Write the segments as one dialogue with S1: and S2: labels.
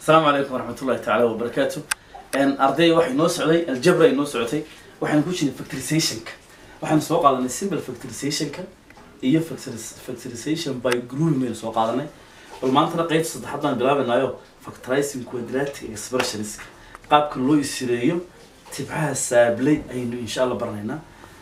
S1: asalaamu calaykum waraxmatullahi tacaala wabarakaatu arday waxay noo socday aljabra ay noo socotay waxaynu ku jiray factorizationka waxaynu soo qaadanay simple factorizationka iyo factoris- factorization by grouping baynu soo qaadanay bal maantana qeybta saddexaad baan bilaabanaayo factorizing quadratic expressionska qaabka loo isireeyo tibxaha saablay ayaynu insha allah baranaynaa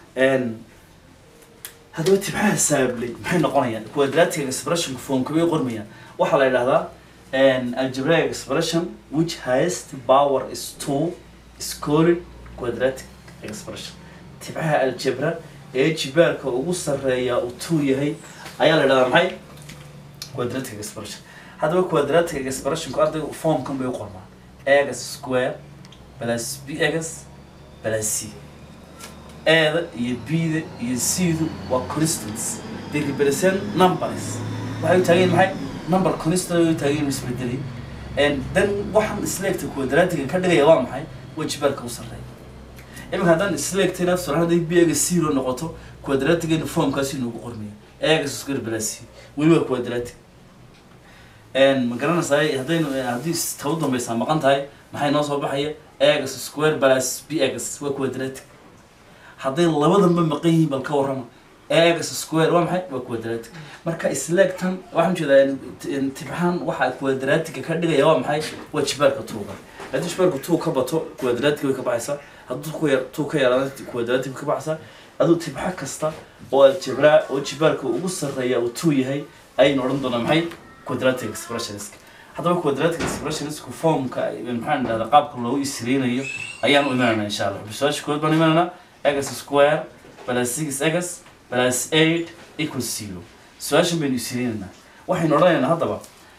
S1: haddaba tibxaha saablay maxay noqonayaan quadratic expression formka bay qormayaan waxaa la yidhahdaa an algebraic expression which highest power is two is called quadratic expression tibcaha aljebra ee jibaarka ugu sarreeya uu two yahay ayaa la yidhahdaa maxay quadratic expression haddaba quadratic expressionku ardayga formkan bay u qormaan x square plus b x plus c eeda iyo b-da iyo c-du waa constants they represent numbers waxay u taagan yihiin maxay number constant ay u taagan yihiin isbedelay and then waxaan isleegta quadratiga ka dhigaya waa maxay waa jibaarka u sarreeya iminka haddaan isleegta inaad sura hadday b ga zero noqoto quadratigana formkaasi inoogu qormaya x square plus c weli waa quadratic ma garanaysaa haddaynu haddii tabu dambaysaa maqan tahay maxay noo soo baxaya x square plus b x waa quadratic hadday labadanba maqan yihiin bal ka warrama x square waa maxay waa quadratic marka isleegtan waxaan jeedaa tibxaan waxa quadratica ka dhigaya waa maxay waa jibaarka tuuga haddii jibaarka tuu ka bato quadratic way ka baxaysaa hadduu ku yar tuu ka yaraada quadratic way ka baxaysaa aduu tibxa kasta oo aljabraa oo jibaarka ugu sarreeya uu tuu yahay ayaynu odhan doonaa maxay quadratic expressionska haddaba quadratic expressionska formka maxaan idhahdaa qaabka loogu isreynayo ayaan u imananaa insha allah bisaasha kood baan imananaa x square plus six x plus eight equals zero su-aashan baynu isreynaynaa waxaynu odhanaynaa haddaba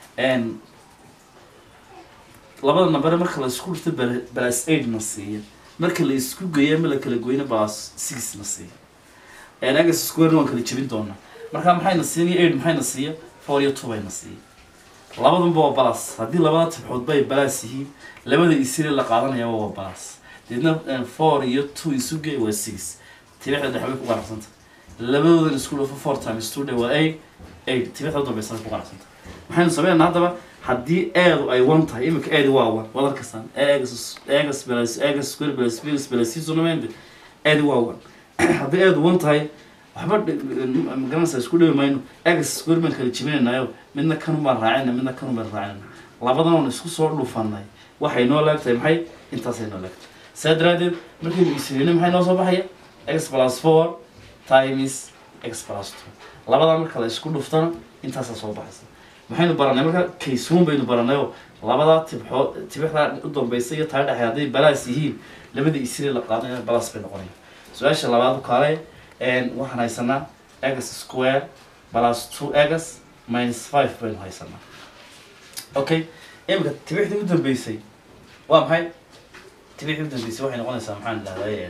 S1: labada nambare marka la isku dhirto plus eight na siiya marka la isku geeyo ama la kala goyna plus six na siiya x square waan kala jebin doonaa marka maxayna siinaya eight maxayna siiya four iyo two bayna siiya labadanba waa balas haddii labada tibxood bay balas yihiin labada isire la qaadanayaba waa balas deedna four iyo two isu gey waa six tibixda dhex bay ku qanacsanta labadoodan isku dhafo four times two dhe waa eight eight tibixda dambaysan ku qanacsanta maxaynu sameynaa haddaba haddii eedu ay one tahay iminka eedi waa one waad arkasaan egas egas plus egas square plus bs plus c sonamende eedi waa one haddii eedu one tahay waxba magaranaysa isku dhibi mayno egas square baan kala jebinaynaayo midna kanumaan raacina midna kanumaan raacina labadan oon isku soo dhufanay waxay noo leegtahay maxay intaasay noo leegtahay saa daraadeed markaynu isirino maxay noo soo baxaya x plus four times x plus two labadaa marka la isku dhuftana intaasaa soo baxaysa maxaynu baranay marka kaysuun baynu baranayoo labadaa tibxoo tibixdaa u dambaysa iyo taa dhexe hadday balaas yihiin labada isire la qaadanaya balaas bay noqonaya su-aasha labaad kaale waxaan haysanaa x square plus two x minus five baynu haysanaa okay imika tibixdii u dambeysay waa maxay tibixdii u dambeysay waxay noqonaysaa maxaan idhahdaa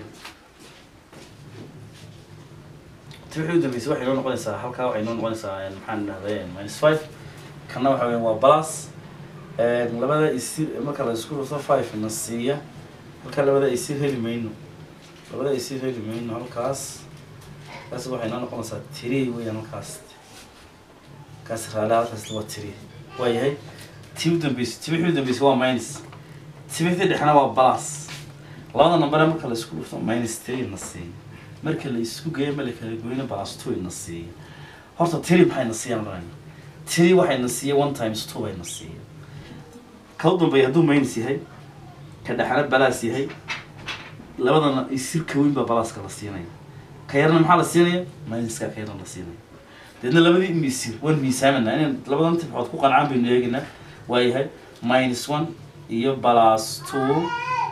S1: tibixdii u dambeysay waxay noo noqonaysaa halkaa waxay noo noqonaysaa maxaan idhahdaa minus five kana waxa weya waa plus labada isir marka la isku dhufto five na siiya halkaa labada isir heli mayno labada isir heli mayno halkaas kaas waxay noo noqonaysaa tiri weeyaan halkaas kaas raali halkaas waa tiri waayahay tii u dambeysay tibixii u dambeysay waa minus tibixdii dhexna waa plus labada nambare marka la isku dhufto minus three na siiya marka la isku geeyo ma la kala goyno plus two na siiya horta tiri maxay na siiyaan odhanayna tiri waxay na siiya one times two bay na siiya ka u dambeeya hadduu minus yahay ka dhexna balaas yahay labadana isirka weyn baa balaaska la siinaya ka yarna maxaa la siinaya minuska ka yarna la siinaya deedna labadii misir waan miisaamanaa inaan labadan tibxood ku qancaan baynu eegaynaa waayahay minus one iyo plus two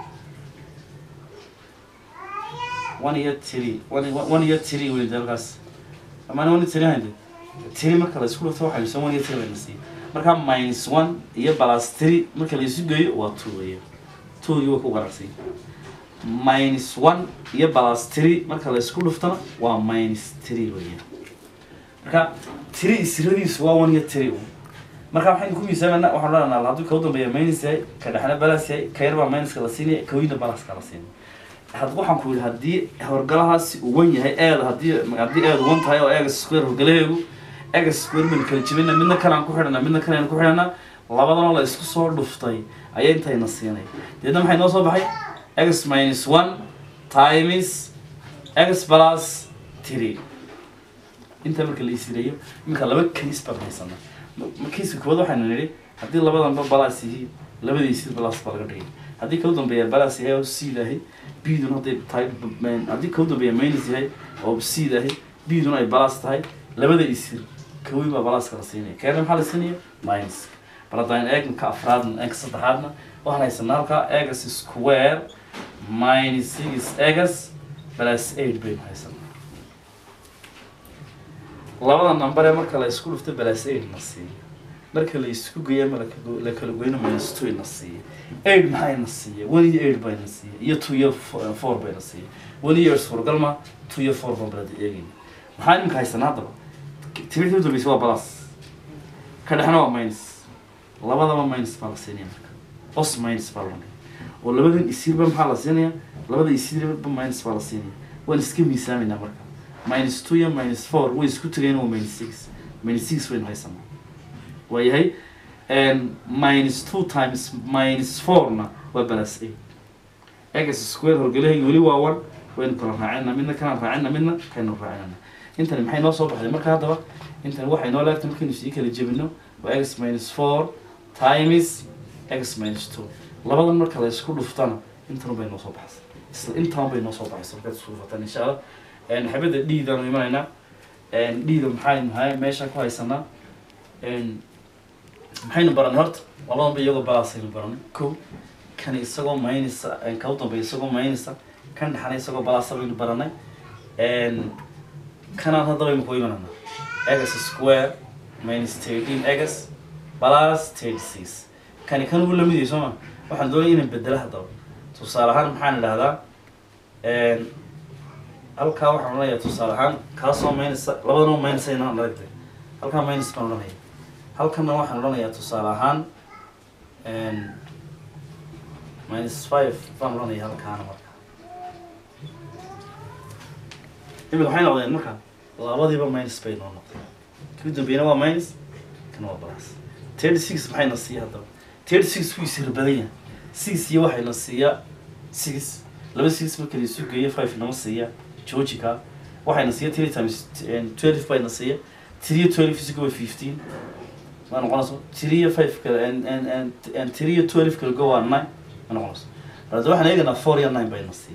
S1: one iyo three one one iyo three weyn halkaas amaana one iyo three hande three marka la isku dhufto waxaynu soo one iyo three bayna siiya marka minus one iyo plus three marka la isu geeyo waa two weeya two iyo waa ku qanacsay minus one iyo plus three marka la isku dhuftana waa minus three weeyaan marka three isiradiisu waa one iyo three marka waxaynu ku miisaamanaa waxaan odhanaa hadduu ka u dambeeya minus yahay ka dhexna balas yahay ka yar baa minuska la siinaya ka weyna balaska la siinaya had waxaan ku yidhi haddii horgalahaasi uu wan yahay eeda haddii haddii eedu wan tahay oo eega square horgalaheegu eega square baynu kala jebina midna kalaan ku xidhanaa midna kalaynu ku xidhanaa labadanoo la isku soo dhuftay ayaa intayna siinay deedna maxay noo soo baxay x minus one times x plus three inta marka la isireeyo iminka laba case baan haysana kiiska koowaad waxaynu nidhi haddii labadanba balas yihiin labadiisi balas baa laga dhigay haddii kau dambeeya balas yahay oo seed ahay bduna hadday tahay haddii kau dambeeya minus yahay oo seed ahay bduna ay balas tahay labada isir kaweyn baa balaska la siinaya keena maxaa la siinaya minus bal haddaan eegna ka afraadna eeg saddexaadna waxaan haysanaa halkaa egas square minus six egas plus eight baynu haysanaa labada number ee marka la isku dhufto plus eight na siiya marka la isku geeya ma laka- la kala goyno minus two na siiya eight maxay na siiya one iyo eight bay na siiya iyo two iyo fo- four bay na siiya one iyo suuragal ma two iyo four baan balada eegayna maxaa iminka haysanaa haddaba timirta u dambeysa waa plus ka dhexna waa minus labadaba minus baa la siinaya marka os minus baa la dhigay oo labadan isirba maxaa la siinaya labada isirba minus baa la siinaya waan iska miisaaminaa marka minus two iyo minus four way isku tegeen waa minus six minus six waynu haysanaa waayahay minus two times minus fourna waa balas eight egas square horgelahayga weli waa one waynu kala raacina midna kanaan raacina midna kaynu raacinana intani maxay noo soo baxday marka haddaba intani waxay noo leegtay markaynu sii kala jebino waa x minus four times x minus two labadan marka la isku dhuftana intan bay noo soo baxsay isla intaan bay noo soo baxaysa markaad isku dhufataan insha allah xabadda dhiidaanu imanaynaa dhiida maxaynu hay meesha ku haysanaa maxaynu baranay horta labadanba iyagoo balaasaynu baranay ko kan isagoo maynisa ka u dambeya isagoo maynisa kan dhexana isagoo balaasa baynu baranay kanaan hadda baynu ku imananaa egas square minus thirteen egas plus thirty six kani kan ugu lamid yahay soo ma waxaan doonaya inaan bedelo haddaba tusaale ahaan maxaan idhahdaa halkaa waxaan odhanayaa tusaale ahaan kaasoo maynisa labadana maynisa inaan aragtay halkaa minus baan odhanaya halkana waxaan odhanayaa tusaale ahaan minus five baan odhanaya halkaana marka imika waxay noqdeen marka labadiiba minus bay noo noqdeen kii dambeeyana waa minus kana waa plus thirty six maxayna siiya haddaba thirty six wuu isir badan yahay six iyo waxayna siiya six laba six marka la isu geeyo five nama siiya georgica waxayna siiya three times twelve bayna siiya three iyo twelve isuga waa fifteen ma noqonayso three iyo five kale and and and and three iyo twelve kale go waa nine ma noqonayso balse waxaan eegaynaa four iyo nine bayna siiya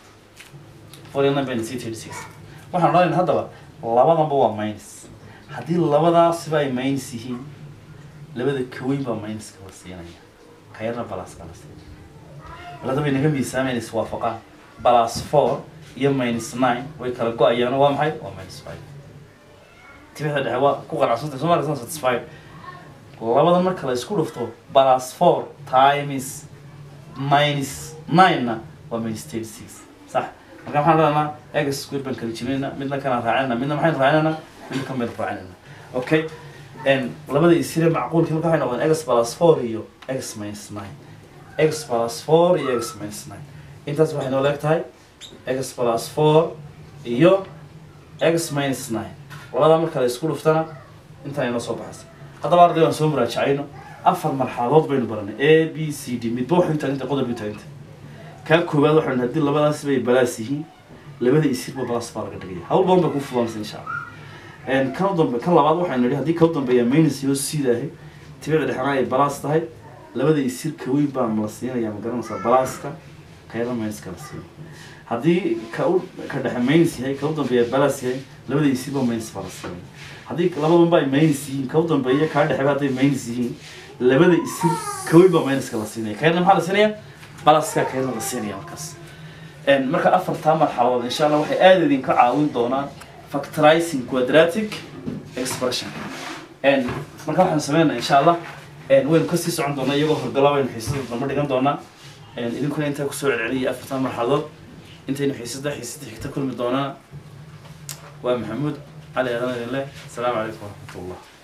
S1: four iyo nine bayna siiya thirty six waxaan odhanaynaa haddaba labadanba waa minus haddii labadaasiba ay minus yihiin labada kaweyn baa minuska la siinaya ka yarna balaska la siinaya balada bay naga miisaamayna iswaafaqaan balas four iyo minus nine way kala go-ayaan waa maxay waa minus five tibixda dhexe waa ku qanacsantay soo markasan satisfied labada marka la isku dhufto balas four times minus nine-na waa minus thirty six sax marka maxaan leedanaa egas square baan kala jibinayna midna kanaan raacinayna midna maxaynu raacinayna midna kan baynu raacinayna okay labada isire macquulkii marka waxay noqdeen x plus four iyo x minus nine x plus four iyo x minus nine intaas waxay noo leeg tahay x plus four iyo x minus nine labadaa marka la isku dhuftana intaan inoo soo baxaysa haddaba arday aan soo muraajacayno afar marxaladood baynu baranay a b c d midba waxay taagantay qodob bay taagantay kaa koowaad waxaan haddii labadaas bay balaas yihiin labada isirba balaas baa laga dhigaya hawl badan bay ku fulanaysa insha allah kan dambe kan labaad waxaynu nidhi haddii kau dambeeya minus iyo sidahay tibicda dhexna ay balaas tahay labada isir kaweyn baa la siinaya ma garanaysaa balaaska kayada minuska la siiyo haddii ka u ka dhexe minus yahay ka u dambeeya balaas yahay labada isirba minus baa la siinaya haddii labadanba ay minus yihiin ka u dambeeya kaa dhexeba hadday minus yihiin labada isir kaweyn baa minuska la siinaya kayadna maxaa la siinaya balaaska kayadna la siinaya markaas marka afartaa marxaladood insha allah waxay aada idinka caawin doonaan factorizing quadratic expression marka waxaan sameynaa insha allah waynu kasii socon doonaa iyagoo horgala waynu xiisada damba dhigan doonaa idinkuna intaa kusoo celceliyay afartan marxaladood intaynu xiisada xiisada xigta kulmi doonaa waa maxamuud cali aadan idin leh asalaamu calaykum waraxmatullah